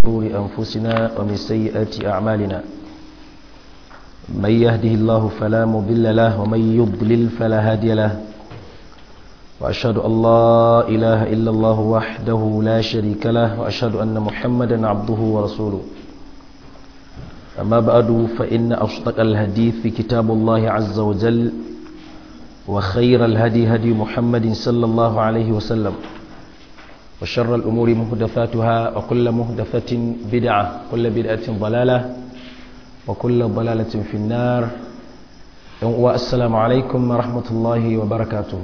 شرور أنفسنا ومن سيئات أعمالنا من يهده الله فلا مضل له ومن يضلل فلا هادي له وأشهد أن لا إله إلا الله وحده لا شريك له وأشهد أن محمدا عبده ورسوله أما بعد فإن أصدق الحديث كتاب الله عز وجل وخير الهدي هدي محمد صلى الله عليه وسلم وشر الأمور مهدفاتها وكل مهدفة بدعة كل بدعة ضلالة وكل ضلالة في النار والسلام عليكم ورحمة الله وبركاته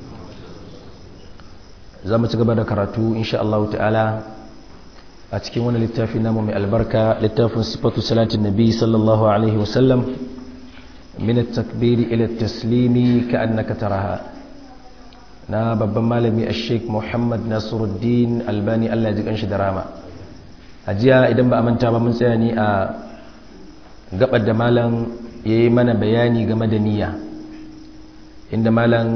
زمت قبل كراتو إن شاء الله تعالى أتكي وانا للتافي نامو من البركة للتافي صفة صلاة النبي صلى الله عليه وسلم من التكبير إلى التسليم كأنك تراها na babban malami a sheik muhammad nasiruddin albani allah ji kanshi da rama a jiya idan ba a manta ba mun tsaya ni a gabar da malam ya yi mana bayani game da niyya inda malam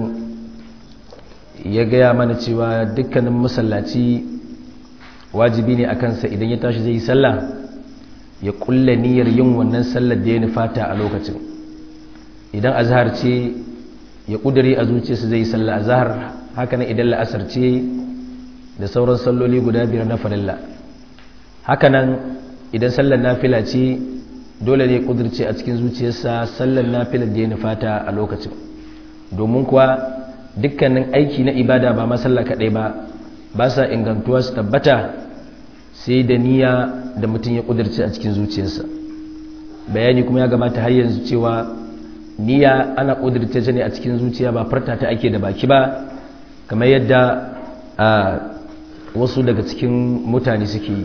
ya gaya mana cewa dukkanin masallaci wajibi ne a kansa idan ya tashi zai yi sallah ya kulle niyyar yin wannan sallar da ya nufata a lokacin idan azhar ce ya kudure a zuciyarsa zai yi sallah azhar haka nan idan la'asar ce da sauran salloli guda biyar na farilla haka nan idan sallar nafila ce dole ne kudurce a cikin zuciyarsa sallar nafilar da ya nufata a lokacin domin kuwa dukkanin aiki na ibada ba ma sallah kaɗai ba ba sa ingantuwa su tabbata sai da niyya da mutum ya kudurce a cikin zuciyarsa bayani kuma ya gabata har yanzu cewa niyya ana ƙudurta ta ne a cikin zuciya ba farta ta ake da baki ba kamar yadda a wasu daga cikin mutane suke yi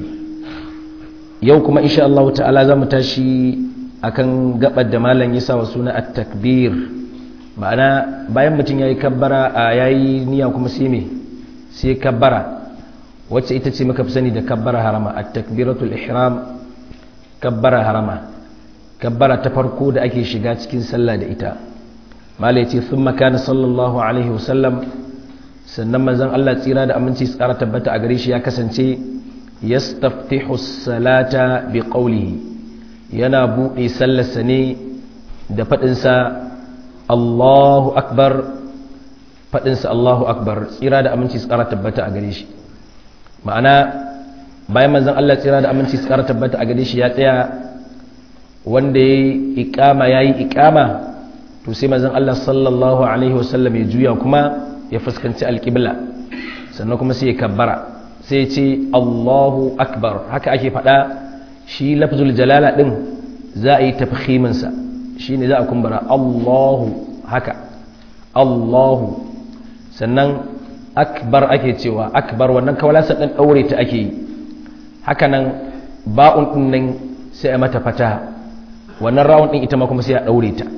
yau kuma insha Allah ta'ala za mu tashi akan gabar da malam ya sa wa suna at-takbir ma'ana bayan mutum yayi kabbara a yayi niyya kuma sai me sai kabbara wacce ita ce muka fi sani da kabbara harama at-takbiratul ihram kabbara harama kabbara ta farko da ake shiga cikin sallah da ita mala yace thumma kana sallallahu alaihi wasallam sannan manzon Allah tsira da aminci tsara tabbata a gare shi ya kasance yastaftihu salata bi qawlihi yana bude sallarsa ne da fadin sa Allahu akbar fadin sa Allahu akbar tsira da aminci tsara tabbata a gare shi ma'ana bayan manzon Allah tsira da aminci tsara tabbata a gare shi ya tsaya wanda ya yi ikama ya yi ikama to sai mazan Allah sallallahu Alaihi wasallam ya juya kuma ya fuskanci alƙibla sannan kuma sai ya kabbara sai ce Allahu akbar haka ake faɗa shi lafzul jalala ɗin za a yi tafhiminsa shi ne za a kumbara Allahu haka Allahu sannan akbar ake cewa akbar wannan kawalasa ɗan ɗaure ta ake yi haka nan ba'un ɗin nan sai a mata fataha wannan rawun ɗin ita ma kuma sai a ɗaure ta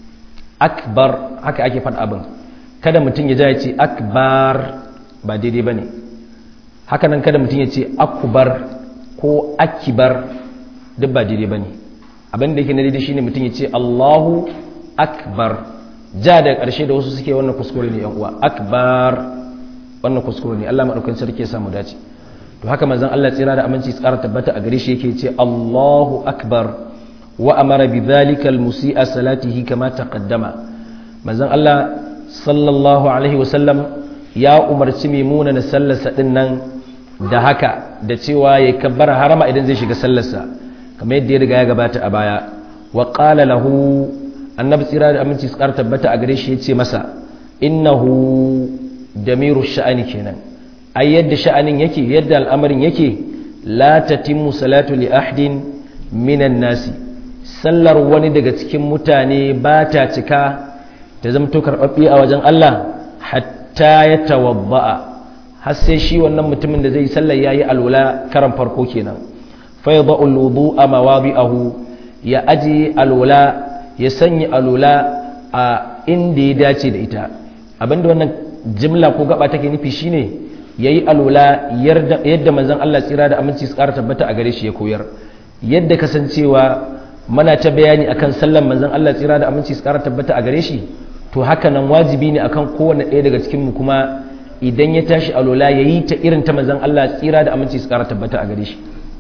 akbar haka ake faɗa abin kada mutum ya ja ya ce akbar ba daidai ba ne haka nan kada mutum ya ce akubar ko akibar duk ba daidai ba ne abin da yake na daidai shine mutum ya ce allahu akbar ja da ƙarshe da wasu suke wannan kuskure ne uwa akbar wannan kuskure ne allah maɗaukan sarki ya samu dace to haka manzon allah tsira da aminci tsara tabbata a gare shi yake ce allahu akbar وأمر بذلك المسيء صلاته كما تقدم manzon Allah sallallahu alaihi wasallam ya umarci maimuna na sallarsa din nan da haka da cewa ya kabbara harama idan zai shiga sallarsa kamar yadda ya riga ya gabata a baya wa qala lahu annabi tsira da aminci tsar tabbata a gare shi yace masa innahu damiru sha'ani kenan ai yadda sha'anin yake yadda al'amarin yake la tatimmu salatu li ahdin minan nasi sallar wani daga cikin mutane ba ta cika ta zamto karɓaɓɓe a wajen Allah hatta ya tawabba'a har sai shi wannan mutumin da zai sallar yayi alwala karan farko kenan fa yadhu alwudu'a mawadi'ahu ya aji alwala ya sanya alwala a inda ya dace da ita abinda wannan jimla ko gaba take nufi shine yayi alwala yadda manzon Allah tsira da aminci su ƙara tabbata a gare shi ya koyar yadda kasancewa mana ta bayani akan sallan manzon Allah tsira da aminci su kara tabbata a gare shi to haka nan wajibi ne akan kowanne ɗaya daga cikin mu kuma idan ya tashi alola ya yi ta irin ta manzan Allah tsira da aminci su kara tabbata a gare shi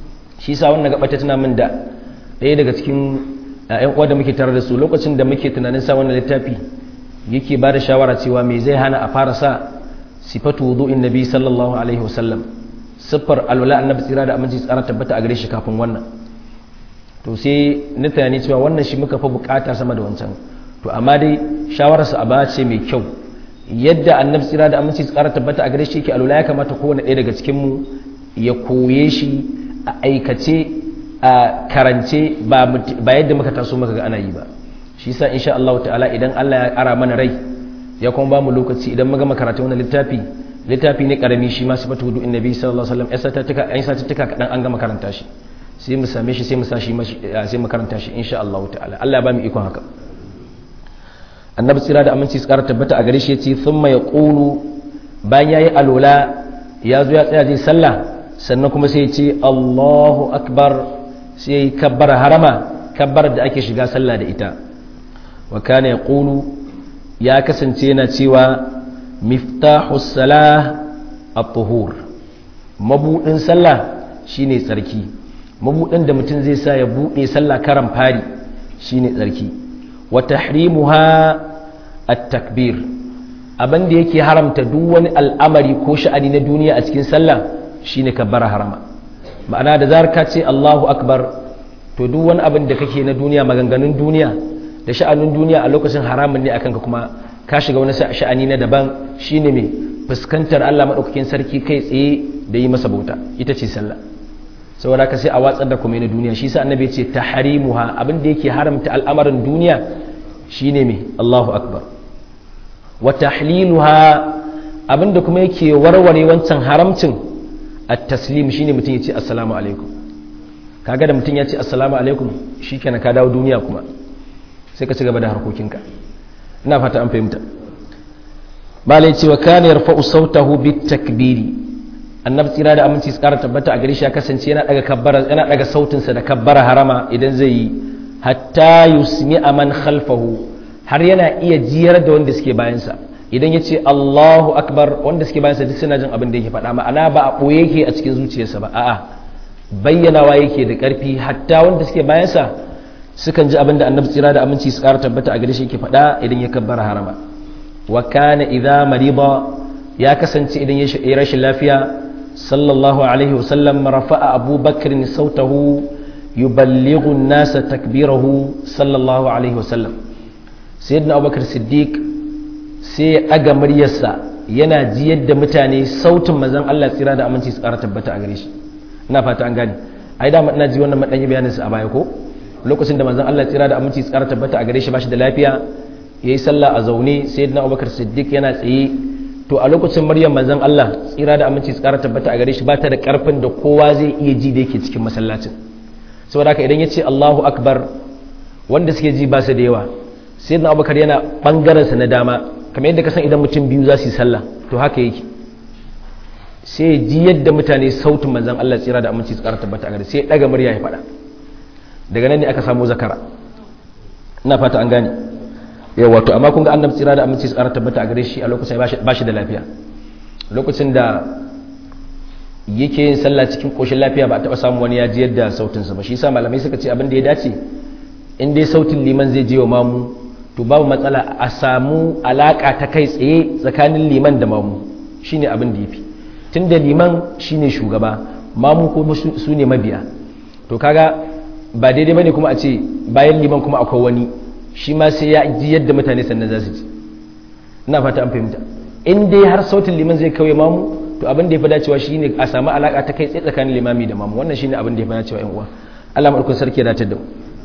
shi sa wannan gaba ta tuna min da ɗaya daga cikin ƴan uwa da muke tare da su lokacin da muke tunanin sa wannan littafi yake ba da shawara cewa me zai hana a fara sa sifatu wudu'in nabi sallallahu alaihi wasallam siffar alwala annabi tsira da aminci tsara tabbata a gare shi kafin wannan to sai na tunani cewa wannan shi muka fa bukata sama da wancan to amma dai shawararsa a ba ce mai kyau yadda annabi tsira da aminci tsara tabbata a gare shi yake alwala ya kamata kowane ɗaya daga cikin mu ya koye shi a aikace a karance ba yadda muka taso muka ga ana yi ba shi sa insha Allah ta'ala idan Allah ya ara mana rai ya kuma ba mu lokaci idan muga makaranta wannan littafi littafi ne karami shi ma sifatu wudu annabi sallallahu alaihi wasallam yasa ta tuka an sa ta tuka kadan an ga makaranta shi sai mu same shi sai mu sashi sai mu karanta shi insha Allah ta'ala Allah ya ba mu ikon haka annabi tsira da aminci tsara tabbata a gare shi yace thumma yaqulu bayan yayi alola ya zo ya tsaya zai sallah sannan kuma sai ya ce Allahu akbar sai kabbara harama kabbar da ake shiga sallah da ita wa kana yaqulu ya kasance yana cewa miftahus salah at-tuhur mabudin sallah shine tsarki mabudin da mutum zai sa ya bude sallah karan fari shine tsarki wa tahrimuha at-takbir abin da yake haramta duk wani al'amari ko sha'ani na duniya a cikin sallah shine kabbara harama ma'ana da zarar ka ce Allahu akbar to duk wani abin da kake na duniya maganganun duniya da sha'anin duniya a lokacin haramun ne akan ka kuma ka shiga wani sha'ani na daban shine mai fuskantar Allah madaukakin sarki kai tsaye da yi masa bauta ita ce sallah saboda ka sai a watsar da kuma na duniya shi sa annabi ya ce tahrimuha abin da yake haramta al'amarin duniya shine mai Allahu akbar wa tahliluha abin da kuma yake warware wancan haramcin at-taslim shine mutum ya ce assalamu alaikum kaga da mutum ya ce assalamu alaikum shikenan ka dawo duniya kuma sai ka ci gaba da harkokinka ina fata an fahimta malai cewa kana yarfa'u sautahu bit takbiri annabi tsira da aminci tsara tabbata a gare shi ya kasance yana daga kabbara yana daga sautin sa da kabbara harama idan zai yi hatta yusmi man khalfahu har yana iya jiyar da wanda suke bayan sa idan ya ce Allahu akbar wanda suke bayan sa duk suna jin abin da yake faɗa ma'ana ba a ɓoye yake a cikin zuciyarsa ba a'a bayyanawa yake da ƙarfi hatta wanda suke bayan sa sukan ji abin da annabi tsira da aminci su ƙara tabbata a gare shi yake faɗa idan ya kabbara harama wa kana idza marida ya kasance idan ya rashin lafiya sallallahu alaihi wa sallam rafa'a Abu Bakr sautahu yuballighu an-nasa takbirahu sallallahu alaihi wa sallam sayyidina Abu Bakr Siddiq sai ya ɗaga muryarsa yana jiyar da mutane sautin manzon Allah tsira da aminci su ƙara tabbata a gare shi ina fata an gane ai da ina ji wannan madan bayanin sa a baya ko lokacin da manzon Allah tsira da aminci tsara tabbata a gare shi bashi da lafiya yayi sallah a zaune sayyidina Abubakar Siddiq yana tsaye to a lokacin Maryam manzon Allah tsira da aminci tsara tabbata a gare shi ba ta da karfin da kowa zai iya ji da yake cikin masallacin saboda haka idan yace Allahu akbar wanda suke ji ba su da yawa sayyidina Abubakar yana bangaren sa na dama kamar yadda ka san idan mutum biyu za su yi sallah to haka yake sai ji yadda mutane sautin manzan Allah tsira da aminci tsara tabbata a gare sai daga murya ya faɗa daga nan ne aka samu zakara ina fata an gane yau wato amma kun ga annabi tsira da aminci tsara tabbata a gare shi a lokacin ba shi da lafiya lokacin da yake yin sallah cikin koshin lafiya ba a taɓa samu wani ya ji yadda sautinsa ba shi yasa malamai suka ce abin da ya dace in dai sautin liman zai je wa mamu to babu matsala a samu alaka ta kai tsaye tsakanin liman da mamu shine abin da yafi tun da liman shine shugaba mamu kuma su ne mabiya to kaga ba daidai bane kuma a ce bayan liman kuma akwai wani shi ma sai ya ji yadda mutane sannan za su ji ina fata an fahimta in dai har sautin liman zai kawai mamu to abin da ya fi dacewa shine a samu alaka ta kai tsaye tsakanin limami da mamu wannan shine abin da ya fi dacewa yan uwa Allah madaukakin sarki ya dace da mu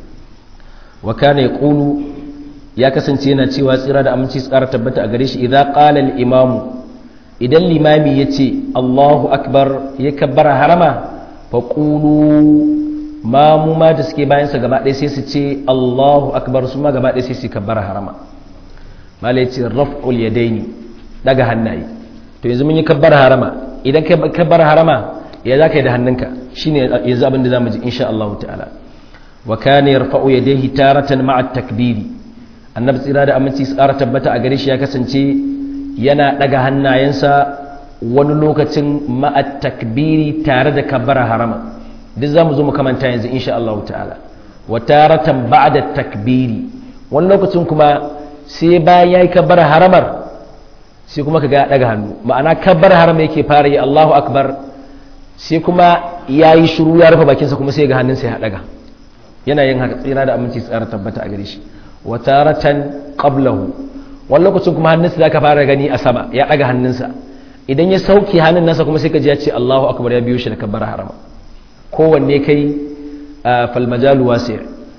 wa kana yaqulu ya kasance yana cewa tsira da aminci tsara tabbata a gare shi idza qala al imamu idan limami ya ce allahu akbar ya kabbara harama fa ƙulu mamu ma da suke bayansa gaba ɗaya sai su ce allahu akbar su ma gaba ɗaya sai su kabbara harama mala ya ce raf'ul yadaini daga hannaye to yanzu mun yi kabbara harama idan ka kabbara harama ya za ka yi da hannunka shine yanzu abin da za mu ji insha Allah ta'ala wa kana yarfa'u yadayhi taratan ma'a takbiri annabi tsira da aminci tsara tabbata a gare shi ya kasance yana ɗaga hannayensa wani lokacin ma'at takbiri tare da kabbara harama duk za mu zo mu kamanta yanzu insha Allah ta'ala wa taratan ba'da takbiri wani lokacin kuma sai bayan yayi kabbar haramar sai kuma kaga ya daga hannu ma'ana kabbar haram yake fara yi Allahu akbar sai kuma yayi shiru ya rufe bakinsa kuma sai ga hannunsa ya daga yana yin haka tsira da aminci tsara tabbata a gare shi wa taratan qablahu wani lokacin kuma hannunsa zaka fara gani a sama ya daga hannunsa idan ya sauke hannun nasa kuma sai ka ji ya ce Allahu akbar ya biyo shi da kabbar harama kowanne kai fal majalu wasi'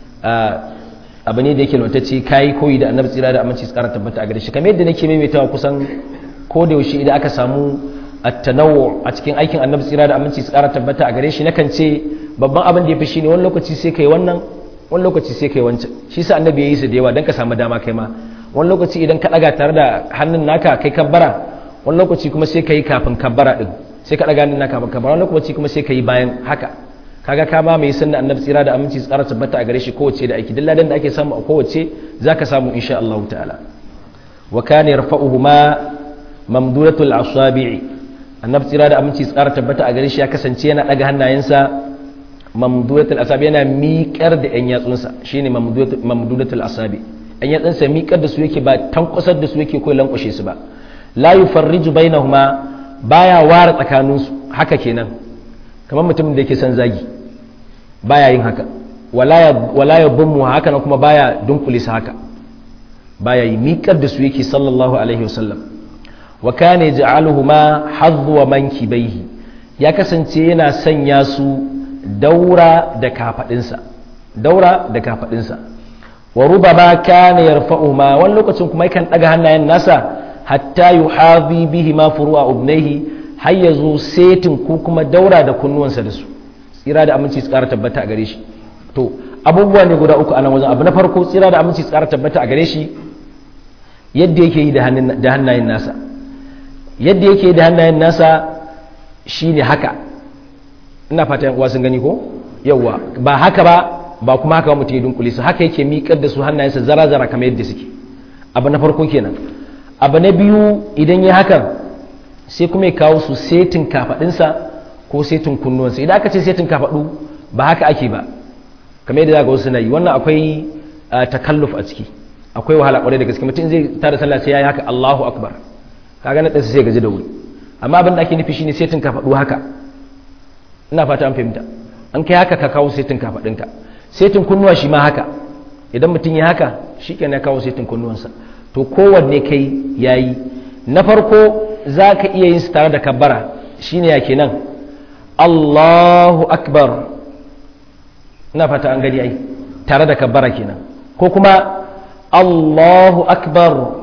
abu ne da yake lontacce kai koyi da annabi tsira da aminci tsara tabbata a gare shi kamar yadda nake maimaitawa kusan ko da yaushe idan aka samu at-tanawwu a cikin aikin annabi tsira da aminci tsara tabbata a gare shi nakan ce babban abin da yafi shine wani lokaci sai kai wannan wani lokaci sai kai wancan shi sa annabi ya yi su da yawa dan ka samu dama kai ma wani lokaci idan ka daga tare da hannun naka kai kabbara wani lokaci kuma sai kai kafin kabbara din sai ka daga hannun naka kafin kabbara wani lokaci kuma sai kai bayan haka kaga ka ba mai sunna annabi tsira da aminci tsara tabbata a gare shi kowace da aiki duk ladan da ake samu a kowace zaka samu insha Allah ta'ala wa kana yarfa'uhuma mamdudatul asabi'i annabi tsira da aminci tsara tabbata a gare shi ya kasance yana daga hannayensa mamdudatul asabi yana miƙar da yan yatsunsa shine mamdudatul asabi yan yatsunsa miƙar da su yake ba tankwasar da su yake ko lankwashe su ba la yufarriju bainahuma baya ware tsakaninsu haka kenan kamar mutumin da yake son zagi baya yin haka wala ya bummu haka na kuma baya dunkule su haka baya yi miƙar da su yake sallallahu alaihi wasallam wa kane ja'aluhuma hadhuwa mankibaihi ya kasance yana sanya su daura da kafadinsa daura da kafadinsa wa rubama kana yarfa'uhuma wani lokacin kuma yakan daga hannayen nasa hatta yuhazi bihi ma furu'a ubnaihi har ya zo setin ko kuma daura da kunnuwansa da su tsira da aminci su ƙara tabbata a gare shi to abubuwa ne guda uku a nan wajen abu na farko tsira da aminci su ƙara tabbata a gare shi yadda yake yi da hannayen nasa yadda yake yi da hannayen nasa shine haka ina fata yan uwa sun gani ko yawwa ba haka ba ba kuma haka ba mutum ya dunkule su haka yake miƙar da su hannayensa zara-zara kamar yadda suke abu na farko kenan abu na biyu idan ya hakan sai kuma ya kawo su setin kafaɗinsa ko setin kunnuwansa idan aka ce setin kafaɗu ba haka ake ba kamar yadda za ga wasu na yi wannan akwai takalluf a ciki akwai wahala kwarai da gaske mutum zai tada sallah sai ya yi haka Allahu akbar kaga na ɗansa sai gaji da wuri amma abin da ake nufi shine setin kafaɗu haka ina fata an fahimta an kai haka ka kawo setin kafaɗinka setin kunnuwa shi ma haka idan mutum ya haka shi ya kawo setin kunnuwansa to kowanne kai yayi na farko za ka iya yin su tare da kabbara shine ya kenan Allahu akbar ina fata an gani ai tare da kabbara kenan ko kuma Allahu akbar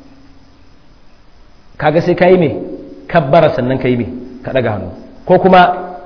kaga sai kai me kabbara sannan kai me ka daga hannu ko kuma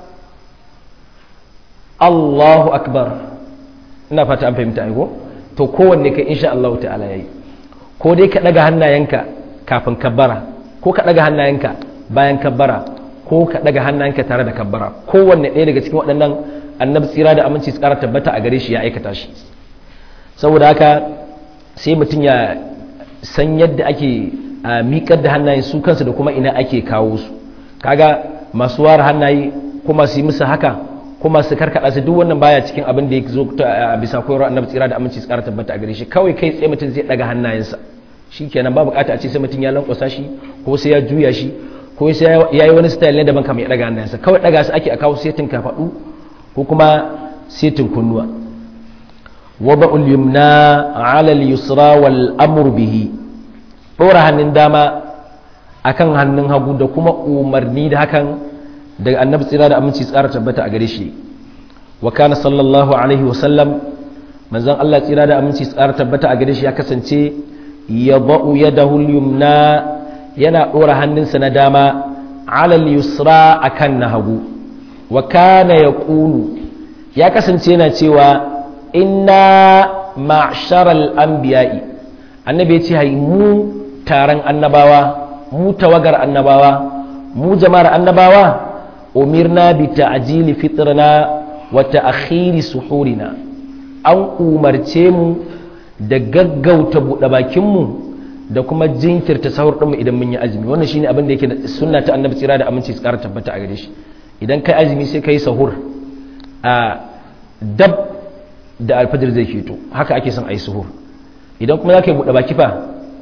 Allahu akbar ina fata an fahimta ai ko to kowanne kai insha Allah ta'ala yayi ko dai ka daga hannayenka kafin kabbara ko ka daga hannayenka bayan kabbara ko ka daga hannayenka tare da kabbara kowanne ɗaya daga cikin waɗannan annabi tsira da aminci su ƙara tabbata a gare shi ya aikata shi saboda haka sai mutum ya san yadda ake miƙar da hannaye su kansu da kuma ina ake kawo su kaga masu ware hannaye kuma su yi musu haka kuma su karkada su duk wannan baya cikin abin da ya zo a bisa koyarwar annabi tsira da aminci su ƙara tabbata a gare shi kawai kai tsaye mutum zai daga hannayensa shikenan ba bukata a ce sai mutum ya lankwasa shi ko sai ya juya shi ko sai ya yi wani style ne daban kamar ya daga hannayensa kawai daga su ake a kawo setin kafaɗu ko kuma setin kunnuwa wada'ul yumna ala al-yusra wal amru bihi dora hannun dama akan hannun hagu da kuma umarni da hakan daga annabi tsira da aminci tsara tabbata a gare shi wa kana sallallahu alaihi wa sallam manzon Allah tsira da aminci tsara tabbata a gare shi ya kasance yada'u yadahu al-yumna yana dora hannunsa na dama ala al-yusra akan na hagu wa kana yaqulu ya kasance yana cewa inna ma'sharal anbiya'i annabi ya ce hai mu taron annabawa mu tawagar annabawa mu jama'ar annabawa umirna bi ta'jili fitrina wa ta'khiri suhurina an umarce mu da gaggauta buɗe bakin mu da kuma jinkirta sahur ɗinmu idan mun yi azumi wannan shine abin da yake da sunna ta annabi tsira da aminci tsara tabbata a gare shi idan kai azumi sai kai sahur a dab da alfajir zai fito haka ake son a yi suhur idan kuma za ka yi buɗe baki fa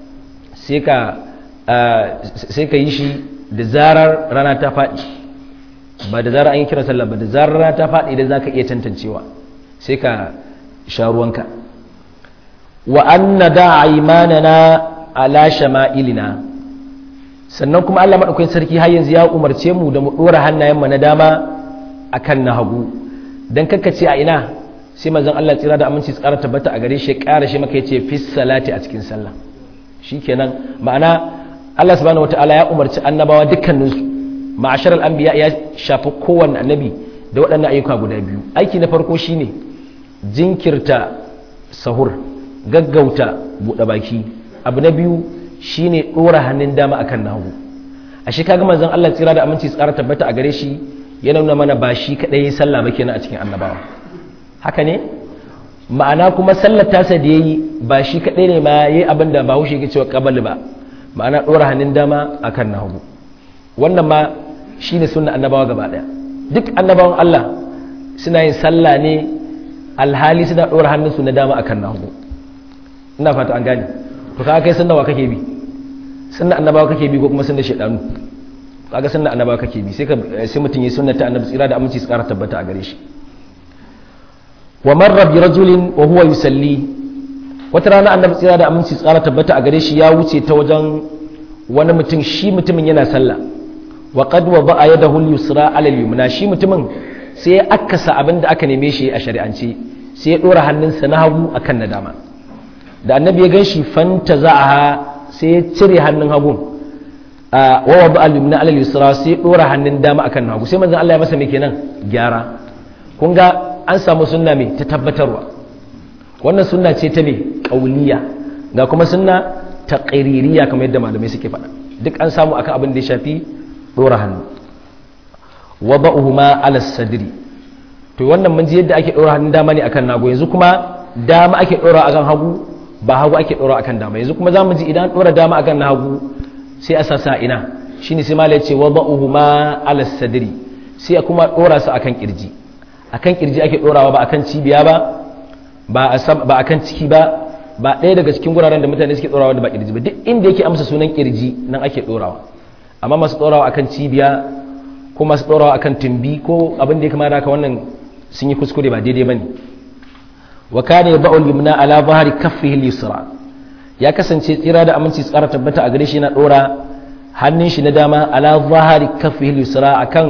sai ka yi shi da zarar rana ta faɗi ba da zarar an yi kira sallah ba da zarar rana ta faɗi idan za ka iya tantancewa sai ka sha ruwanka wa an na da imanana ala shama'ilina sannan kuma Allah maɗaukakin sarki har yanzu ya umarce mu da mu ɗora hannayenmu na dama akan na hagu don kakkace a ina sai manzon Allah tsira da aminci tsara tabbata a gare shi ƙara shi maka yace fis salati a cikin sallah shikenan ma'ana Allah subhanahu wataala ya umarci annabawa dukkanin su ma'asharal anbiya ya shafi kowanne annabi da waɗannan ayyuka guda biyu aiki na farko shine jinkirta sahur gaggauta buɗe baki abu na biyu shine ɗora hannun dama akan nagu a shi kaga manzon Allah tsira da aminci tsara tabbata a gare shi ya nuna mana ba shi kaɗai sallah ba kenan a cikin annabawa haka ne ma'ana kuma sallar tasa da ya yi ba shi kaɗai ne ma ya yi abin da ba haushe ke cewa ƙabali ba ma'ana ɗora hannun dama a kan na hagu wannan ma shi ne suna annabawa gaba ɗaya duk annabawan Allah suna yin sallah ne alhali suna ɗora hannunsu na dama a kan na hagu ina fata an gane to kaga kai sunna wa kake bi sunna annabawa kake bi ko kuma sunna shaidanu kaga sunna annabawa kake bi sai ka sai mutun yi sunna ta annabi tsira da aminci su ƙara tabbata a gare shi wa marra bi rajulin wa huwa yusalli wata rana annabi tsira da aminci tsara tabbata a gare shi ya wuce ta wajen wani mutum shi mutumin yana sallah wa qad wada'a yadahu al-yusra 'ala al-yumna shi mutumin sai ya akasa abin da aka neme shi a shari'ance sai ya dora hannunsa na hagu akan na dama da annabi ya ganshi fanta za'aha sai ya cire hannun hagu wa wada'a al-yumna 'ala al-yusra sai ya dora hannun dama akan na hagu sai manzon Allah ya masa me kenan gyara kun ga an samu sunna mai ta tabbatarwa wannan sunna ce ta mai ƙauliya ga kuma sunna ta ƙiririya kamar yadda malamai suke faɗa duk an samu akan abin da ya shafi ɗora hannu wa ba'uhuma ala sadri to wannan mun ji yadda ake ɗora hannun dama ne akan nago yanzu kuma dama ake ɗora akan hagu ba hagu ake ɗora akan dama yanzu kuma za mu ji idan ɗora dama akan na hagu sai a sasa ina shine sai malai ce wa ba'uhuma ala sadri sai kuma ɗora su akan kirji akan kirji ake dorawa ba akan cibiya ba ba ba akan ciki ba ba ɗaya daga cikin guraren da mutane suke dorawa da ba kirji ba duk inda yake amsa sunan kirji nan ake dorawa amma masu dorawa akan cibiya ko masu dorawa akan tumbi ko abin da ya kamata haka wannan sun yi kuskure ba daidai bane wa kana ba'ul yumna ala zahri kaffihi al-yusra ya kasance tsira da aminci tsara tabbata a gare shi yana dora hannun shi na dama ala zahri kaffihi al-yusra akan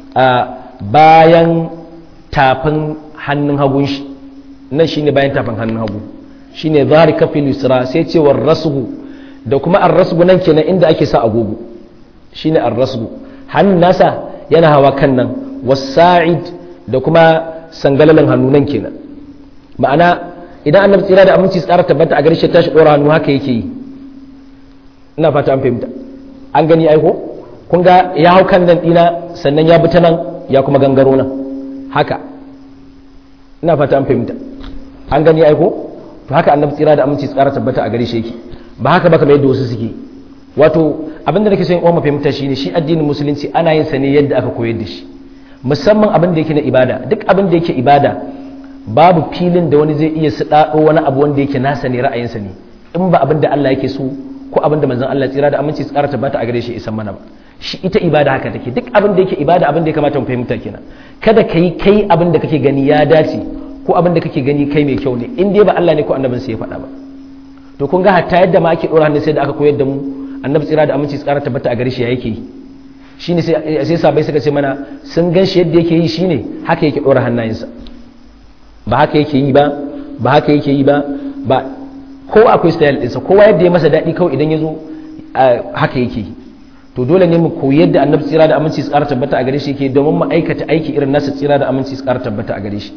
bayan tafin hannun hagun shi nan shine bayan tafin hannun hagu shine zahari kafin yusra sai ce war rasgu da kuma ar rasgu nan kenan inda ake sa agogo shine ar rasgu hannun nasa yana hawa kan nan wasa'id da kuma sangalalan hannu nan kenan ma'ana idan annabi tsira da aminci tsara tabbata a garshe tashi dora hannu haka yake yi ina fata an fahimta an gani aiko kun ga ya hau kan nan dina sannan ya bi ta nan ya kuma gangaro nan haka ina fata an fahimta an gani aiko to haka annabi tsira da aminci tsara tabbata a gare shi yake ba haka ba kamar yadda wasu suke wato abin da nake so in uwa fahimta shine shi addinin musulunci ana yin sa ne yadda aka koyar da shi musamman abin da yake na ibada duk abin da yake ibada babu filin da wani zai iya sadado wani abu wanda yake nasa ne ra'ayinsa ne in ba abin da Allah yake so ko abin da manzon Allah tsira da aminci tsara tabbata a gare shi isan mana ba shi ita ibada haka take duk abin da yake ibada abin da ya kamata mu fahimta kenan kada ka yi kai abin da kake gani ya dace ko abin da kake gani kai mai kyau ne in dai ba Allah ne ko annabin sai ya faɗa ba to kun ga hatta yadda ma ake dora hannu sai da aka koyar da mu annabi tsira da aminci tsara tabbata a gare shi ya yake yi shine sai sai sabai suka ce mana sun gan shi yadda yake yi shine haka yake dora hannayensa ba haka yake yi ba ba haka yake yi ba ba ko akwai style ɗinsa kowa yadda ya masa daɗi kawai idan ya zo haka yake yi to dole ne mu koyi yadda annabi tsira da aminci tsara tabbata a gare shi yake domin mu aikata aiki irin nasa tsira da aminci tsara tabbata a gare shi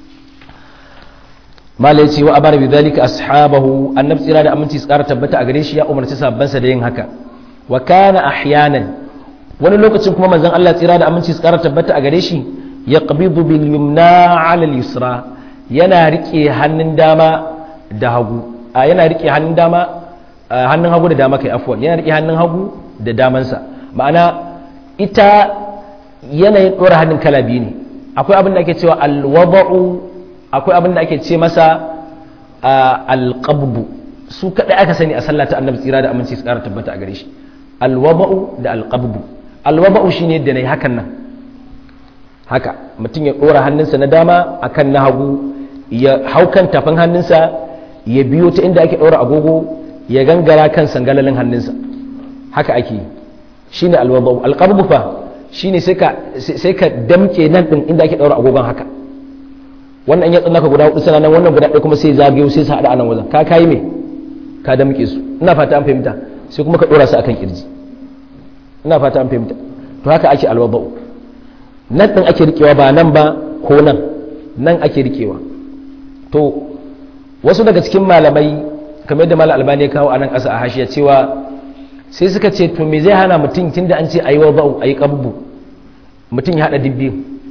mala yace wa abara bi dhalika ashabahu annabi tsira da aminci tsara tabbata a gare shi ya umarci sabbansa da yin haka wa kana ahyanan wani lokacin kuma manzon Allah tsira da aminci tsara tabbata a gare shi yaqbidu bil yumna ala al yusra yana rike hannun dama da hagu yana rike hannun dama hannun hagu da dama kai afwan yana rike hannun hagu da damansa ma'ana ita yanayin ɗora hannun kala biyu ne akwai abin da ake cewa alwada'u akwai abin da ake ce masa alqabbu su kadai aka sani a sallah ta annabi tsira da aminci tsara tabbata a gare shi alwada'u da alqabbu alwada'u shine da nayi hakan nan haka mutum ya dora hannunsa na dama akan na hagu ya haukan tafin hannunsa ya biyo ta inda ake dora agogo ya gangara kan sangalalin hannunsa haka ake yi shine alwada'u alqabbu fa shine sai ka sai ka damke nan din inda ake daura agogon haka wannan ya tsanaka guda hudu sana nan wannan guda ɗaya kuma sai zagayo sai su haɗa a nan wajen ka kai me ka damke su ina fata an fahimta sai kuma ka dora su akan kirji ina fata an fahimta to haka ake alwada'u nan din ake rikewa ba nan ba ko nan nan ake rikewa to wasu daga cikin malamai kamar yadda malam albani ya kawo a nan ƙasa a hashiya cewa sai suka ce to me zai hana mutum tunda an ce ayi wada'u ayi qabbu mutum ya hada dibbi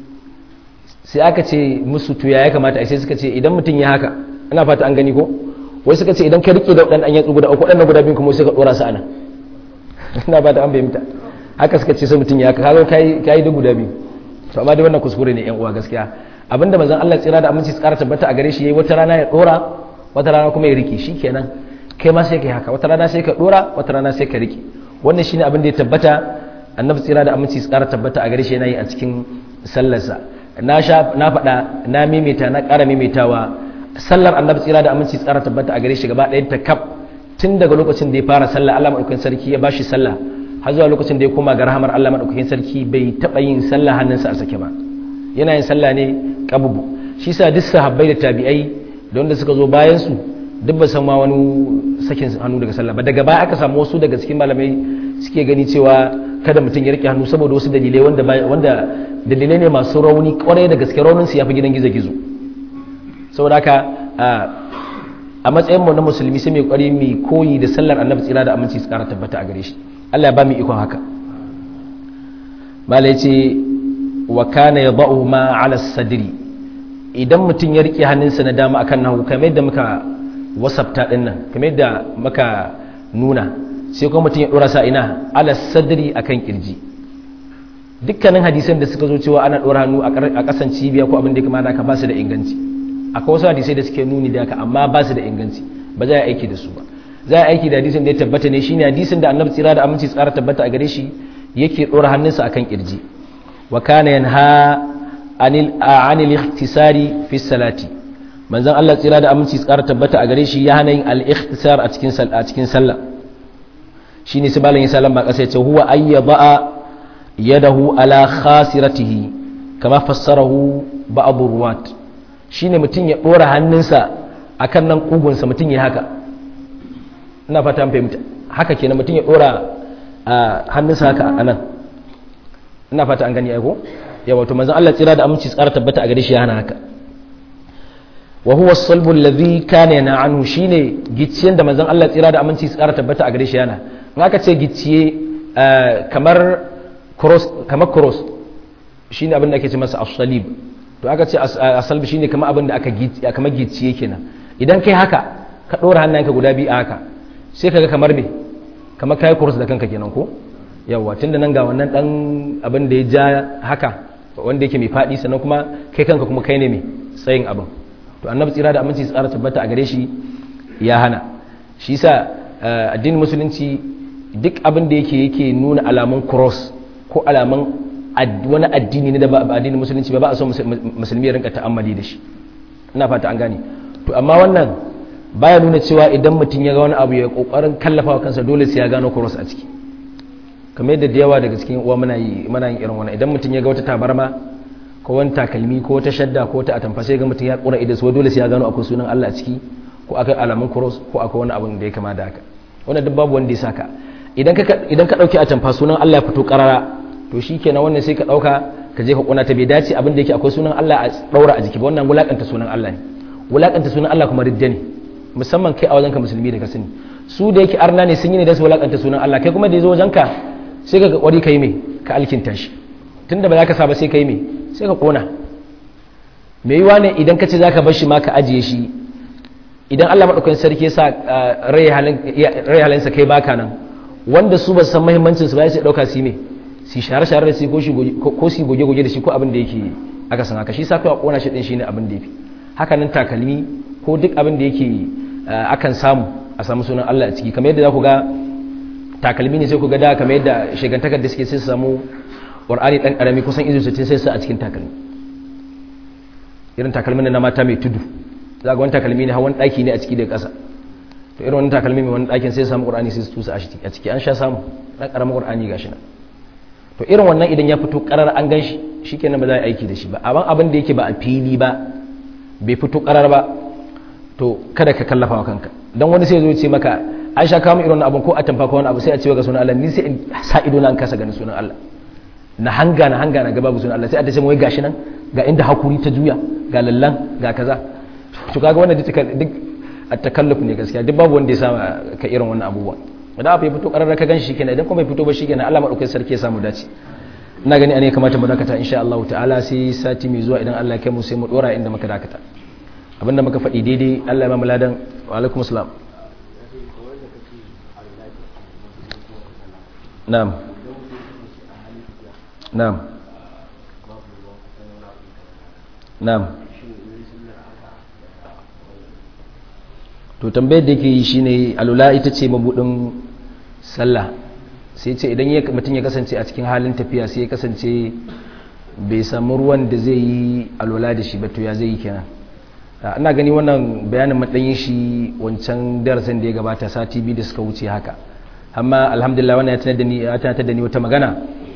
sai aka ce musu to ya kamata ai sai suka ce idan mutum ya haka ina fata an gani ko wai suka ce idan ka rike da wadannan yatsu guda uku wadannan guda biyu kuma sai ka dora su anan ina fata an bayyana haka suka ce sai mutum ya haka kaga kai kai da guda biyu to amma dai wannan kuskure ne yan uwa gaskiya abinda manzon Allah tsira da aminci tsara tabbata a gare shi yayi wata rana ya dora wata rana kuma ya rike shikenan kai ma sai ka yi haka wata rana sai ka dora wata rana sai ka rike wannan shine abin da ya tabbata annabi tsira da aminci su kara tabbata a gare shi yana yi a cikin sallarsa na sha na faɗa na maimaita na ƙara maimaitawa sallar annabi tsira da aminci su kara tabbata a gare shi gaba ɗayan ta kaf tun daga lokacin da ya fara sallah Allah madaukakin sarki ya bashi sallah har zuwa lokacin da ya koma ga rahamar Allah madaukakin sarki bai taɓa yin sallah hannunsa a sake ba yana yin sallah ne kabubu shi sa duk sahabbai da tabi'ai da wanda suka zo bayan su duk ba san ma wani sakin hannu daga sallah ba daga baya aka samu wasu daga cikin malamai suke gani cewa kada mutum ya rike hannu saboda wasu dalilai wanda wanda dalilai ne masu rauni kwarai da gaske raunin su yafi gidan gizo gizo saboda haka a matsayin mu na musulmi sai mai kwari mai koyi da sallar annabi tsira da aminci su kara tabbata a gare shi Allah ya ba mu ikon haka malai ce wa kana yadau ma ala sadri idan mutum ya rike hannunsa na dama akan nahu kamar yadda muka wasafta din nan kamar yadda maka nuna sai kuma mutum ya dora sa ina ala sadri akan kirji dukkanin hadisan da suka zo cewa ana dora hannu a kasan cibiya ko abin da kuma ka ba su da inganci akwai wasu hadisai da suke nuni da haka amma ba su da inganci ba za a aiki da su ba za a aiki da hadisin da ya tabbata ne shine hadisin da annabi tsira da aminci tsara tabbata a gare shi yake dora hannunsa akan kirji wa kana yanha anil anil ikhtisari fi salati manzon Allah tsira da aminci tsara tabbata a gare shi ya hana yin al-ikhtisar a cikin a cikin sallah shine sai malam ya sallan ba kasa yace huwa ayyaba yadahu ala khasiratihi kama fassarahu ba'd ruwat shine mutun ya dora hannunsa akan nan kugunsa mutun ya haka ina fata an fahimta haka kenan mutun ya dora hannunsa haka anan ina fata an gani ai ko yawa to manzon Allah tsira da aminci tsara tabbata a gare shi ya hana haka wa huwa as-salbu alladhi kana yana anhu shine gicciyen da manzon Allah tsira da aminci tsara tabbata a gare shi yana in aka ce gicciye kamar cross kamar cross shine abin da ake ce masa as-salib to aka ce as-salb shine kamar abin da aka gicciye kamar gicciye kenan idan kai haka ka dora hannayenka guda biyu a haka sai kaga kamar me kamar kai cross da kanka kenan ko yawa tunda nan ga wannan dan abin da ya ja haka wanda yake mai faɗi sannan kuma kai kanka kuma kai ne mai tsayin abin to annabi tsira da aminci tsara tabbata a gare shi ya hana shi yasa addinin musulunci duk abin da yake yake nuna alamun cross ko alamun wani addini ne da ba addinin musulunci ba ba a so musulmi ya rinka ta'ammali da shi ina fata an gane to amma wannan baya nuna cewa idan mutum ya ga wani abu ya kokarin kallafa wa kansa dole sai ya gano cross a ciki kamar yadda da yawa daga cikin uwa muna yi muna yin irin wannan idan mutum ya ga wata tabarma ko wani takalmi ko wata shadda ko wata atamfa sai ga mutum ya kura idan so dole sai ya gano akwai sunan Allah a ciki ko akwai alamun cross ko akwai wani abin da ya kama da haka wannan duk babu wanda ya saka idan ka idan ka dauki atamfa sunan Allah ya fito karara to shikenan wannan sai ka dauka ka je ka kuna ta bai dace abin da yake akwai sunan Allah a daura a jiki ba wannan wulakanta sunan Allah ne wulakanta sunan Allah kuma ridda ne musamman kai a wajenka musulmi da ka sani su da yake arna ne sun yi ne da su wulakanta sunan Allah kai kuma da yazo wajenka sai ka kwari ka yi mai ka alkinta shi tun da ba za ka saba sai ka yi mai sai ka kona mai yiwa ne idan ka ce za ka bar shi ma ka ajiye shi idan allah maɗaukakin sarki ya sa rai halinsa kai baka nan wanda su ba san mahimmancin su ba sai ɗauka su yi mai su share-share da su ko su goge-goge da shi ko abin da yake aka san haka shi sa kai a kona shi din shine abin da yafi haka nan takalmi ko duk abin da yake akan samu a samu sunan Allah a ciki kamar yadda za ku ga takalmi ne sai ku ga da kamar yadda shigantakar da suke sai su samu Qur'ani dan karami kusan izu 60 sai su a cikin takalmi irin takalmin na mata mai tudu za ga wani takalmi ne hawan daki ne a ciki daga ƙasa to irin wani takalmi mai wani dakin sai su samu Qur'ani sai su tusa a ciki an sha samu dan karamin Qur'ani gashi nan to irin wannan idan ya fito karar an gan shi shikenan ba za a aiki da shi ba amma abin da yake ba a fili ba bai fito karar ba to kada ka kallafa wa kanka dan wani sai zo ce maka an sha kawo irin abin ko a tamfa ko wani abu sai a ce ga sunan Allah ni sai in sa ido na an kasa ganin sunan Allah na hanga na hanga na ga babu sunan Allah sai a tace wai gashi nan ga inda hakuri ta juya ga lallan ga kaza to kaga wannan duk duk at-takalluf ne gaskiya duk babu wanda ya sa ka irin wannan abubuwa idan abu ya fito ƙarar ka gan shi kenan idan kuma bai fito ba shi kenan Allah maɗaukai sarki ya samu dace ina gani ne kamata mu dakata insha Allah ta'ala sai sati mai zuwa idan Allah ya kai mu sai mu dora inda muka dakata abinda muka faɗi daidai Allah ya ba mu ladan wa alaikum assalam na'am na'am na'am to tambayar da yake yi shine alula ita ce mabudin sallah sai ce idan mutum ya kasance a cikin halin tafiya sai ya kasance bai samu ruwan da zai yi alula da shi ba to ya zai yi kenan ina gani wannan bayanin matsayin shi wancan darasin da ya gabata sati biyu da suka wuce haka amma alhamdulillah wannan ya tunatar da ni wata magana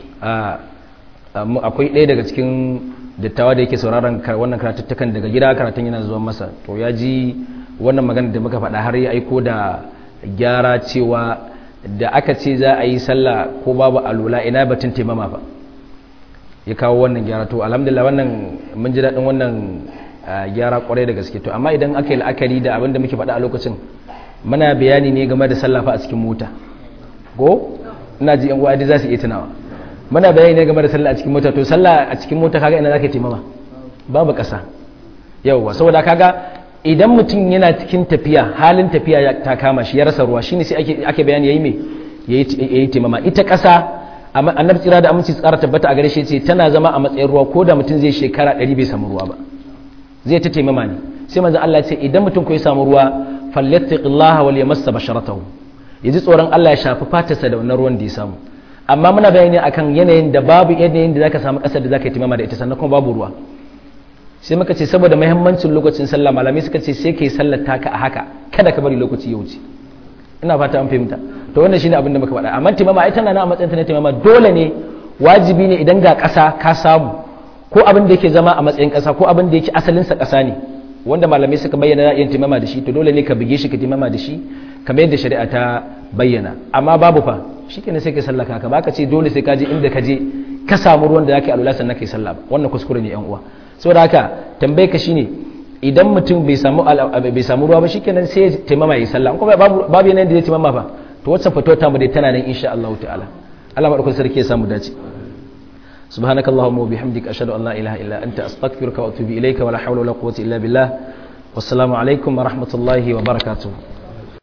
akwai ɗaya daga cikin dattawa da yake sauraron wannan karatuttukan daga gida karatun yana zuwa masa to ya ji wannan magana da muka faɗa har ya aiko da gyara cewa da aka ce za a yi sallah ko babu alula ina batun taimama ba ya kawo wannan gyara to alhamdulillah wannan mun ji daɗin wannan gyara kwarai da gaske to amma idan aka yi la'akari da abin da muke faɗa a lokacin muna bayani ne game da sallah fa a cikin mota ko ina ji yan uwa za su iya tunawa muna bayani ne game da sallah a cikin mota to sallah a cikin mota kaga ina zaka taimama babu ƙasa yauwa saboda kaga idan mutum yana cikin tafiya halin tafiya ta kama shi ya rasa ruwa shine sai ake ake bayani yayi me yayi taimama ita ƙasa annabi tsira da aminci tsara tabbata a gare shi ce tana zama a matsayin ruwa ko da mutum zai shekara 100 bai samu ruwa ba zai ta taimama ne sai manzo Allah ya ce idan mutum ko ya samu ruwa falyattaqillaha wal yamassa basharatahu yaji tsoron Allah ya shafi fatarsa da wannan ruwan da ya samu amma muna bayani akan yanayin da babu yanayin da zaka samu ƙasar da zaka yi taimama da ita sannan kuma babu ruwa sai muka ce saboda muhimmancin lokacin sallah malamai suka ce sai kai sallar taka a haka kada ka bari lokaci ya wuce ina fata an fahimta to wannan shine abin da muka faɗa amma timama ai tana na a matsayin ta na timama dole ne wajibi ne idan ga ƙasa ka samu ko abin da yake zama a matsayin ƙasa ko abin da yake asalin sa ƙasa ne wanda malamai suka bayyana yin timama da shi to dole ne ka buge shi ka timama da shi kamar yadda shari'a ta bayyana amma babu fa shikenan sai kai sallah ka ba ka ce dole sai ka je inda ka je ka samu ruwan da zaka yi alula sannan kai sallah ba wannan kuskure ne yan uwa saboda haka tambaye ka shine idan mutum bai samu bai samu ruwa ba shikenan sai ya taimama yi sallah kuma babu babu yanayin da zai taimama ba to wacce fatuwa ta mu dai tana nan insha Allah ta'ala Allah madaukakin sarki ya samu dace سبحانك اللهم وبحمدك أشهد أن لا إله إلا أنت أستغفرك وأتوب إليك ولا حول ولا قوة إلا بالله والسلام عليكم ورحمة الله وبركاته